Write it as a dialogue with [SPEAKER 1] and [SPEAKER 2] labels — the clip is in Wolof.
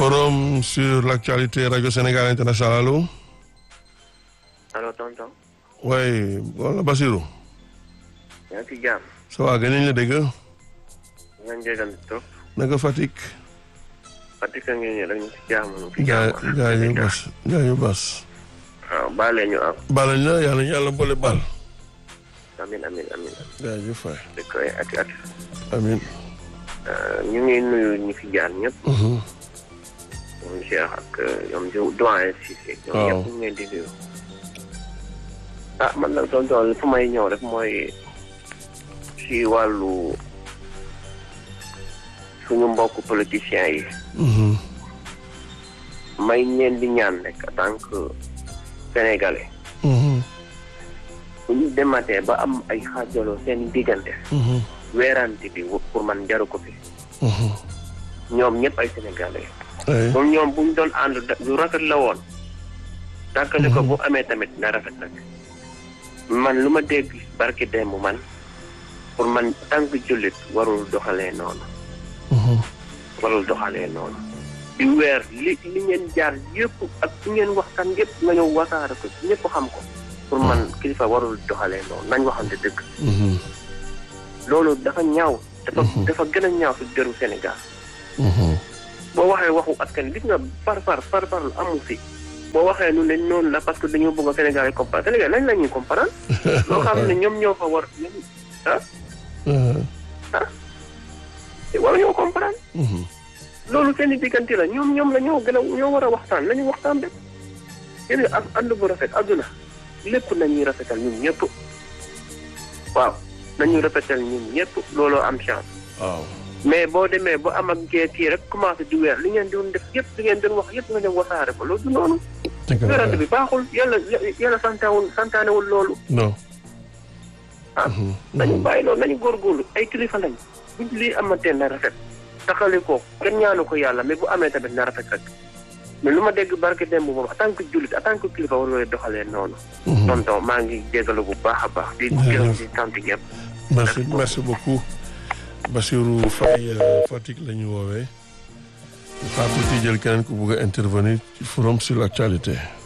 [SPEAKER 1] forum sur l'actualité Radio Sénégal International allo.
[SPEAKER 2] allo tonton.
[SPEAKER 1] oui wala Basirou.
[SPEAKER 2] yaa ngi ci jàmm.
[SPEAKER 1] ça va gën nañ la dégg.
[SPEAKER 2] nga jégal trop.
[SPEAKER 1] naka Fatick.
[SPEAKER 2] Fatick a ngi nii rek ñu ci jàmm. ñu ci
[SPEAKER 1] gaa
[SPEAKER 2] jàmm
[SPEAKER 1] gaa ñu bas gaa ñu bas.
[SPEAKER 2] waaw baale ñu am.
[SPEAKER 1] baal nañ la yàlla ñu yàlla boole baal.
[SPEAKER 2] amin amin amin
[SPEAKER 1] gaa ñu fay.
[SPEAKER 2] di koy ati ati.
[SPEAKER 1] amiin.
[SPEAKER 2] ñu ngi nuyu ñi fi jaar ñëpp. ñoom Cheikh ak ñoom doyen Cissé. ñoom
[SPEAKER 1] waaw
[SPEAKER 2] ñëpp ñu ngi leen di nuyu. ah man nag tonton fu may ñëw rek mooy si wàllu suñu mbokk politiciens yi. may ñeen di ñaan rek en tant que sénégalais. bu ñu dematee ba am ay xaajaloo seen diggante. weerante bi pour man jaru ko fi. ñoom ñëpp ay sénégalais.
[SPEAKER 1] ay
[SPEAKER 2] moom ñoom bu ñu doon ànd da- lu rafet la woon. tàkkale ko bu amee tamit na rafet nag. man lu ma dégg barki démb man pour man tànk jullit warul doxalee noonu. warul doxalee noonu. di weer li li ngeen jaar yëpp ak li ngeen waxtaan yëpp nga ñëw wasaare ko ñëpp xam ko. pour man kilifa warul doxalee noonu nañ waxante dëgg. loolu dafa ñaaw. dafa dafa gën a ñaaw si deru Sénégal. boo waxee waxu askan gis nga par par par par amu fi. boo waxee nu ne noonu la parce que dañoo bëgg a Sénégal yi comprendre Sénégal lañ la ñuy comprendre. loo xam ne ñoom ñoo fa war ah ah. wala ñoo comprendre. loolu seen i diggante la ñoom ñoom la ñoo gën a ñoo war a waxtaan nañu waxtaan rek. yéen a ànd bu rafet àdduna lépp nañuy rafetal ñun ñëpp. waaw nañuy rafetal ñun ñëpp looloo am chance.
[SPEAKER 1] waaw.
[SPEAKER 2] mais boo demee ba am ak kii kii rek commencé di weer li ngeen doon def yëpp li ngeen doon wax yëpp nga dem wasaare ko loolu du noonu.
[SPEAKER 1] dëgg la
[SPEAKER 2] weerante bi baaxul yàlla yàlla santaawul santaanewul loolu.
[SPEAKER 1] non.
[SPEAKER 2] ah nañu bàyyi loolu nañu góorgóorlu ay kilifa lañ buñ lii amatee na rafet. taxali ko kenn ñaanu ko yàlla mais bu amee tamit na rafet rek mais lu ma dégg barke démb moom en tant que jullit en tant que kilifa waroo doxalee noonu. tonton maa ngi jégalu bu baax a baax. di gërëm di sant ñëpp.
[SPEAKER 1] merci merci beaucoup Bassirou Faye Fatick la ñu woowee xaar tuuti jël keneen ku bugg a intervenir ci forum sur l'actualité